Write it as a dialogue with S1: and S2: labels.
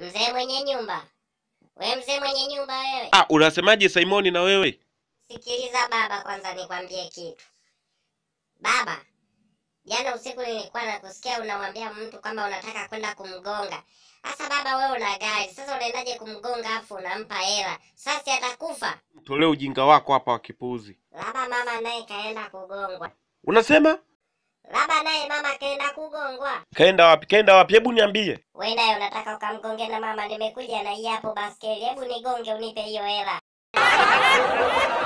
S1: Mzee mwenye nyumba, we mzee mwenye nyumba wewe,
S2: Ah, unasemaje Simoni na wewe?
S1: sikiliza baba, kwanza nikwambie kitu baba. Jana usiku nilikuwa nakusikia unamwambia mtu kwamba unataka kwenda kumgonga. Sasa baba, wewe una gari, sasa unaendaje kumgonga afu unampa hela? Sasa si atakufa.
S2: Tolee ujinga wako hapa wa kipuuzi.
S1: Labda mama naye kaenda kugongwa,
S2: Unasema
S1: labda naye mama kaenda kugongwa.
S2: kaenda wapi? Kaenda wapi? Hebu niambie.
S1: Wenda unataka ukamgonge na mama, nimekuja na hii hapo baskeli. Hebu nigonge unipe hiyo hela.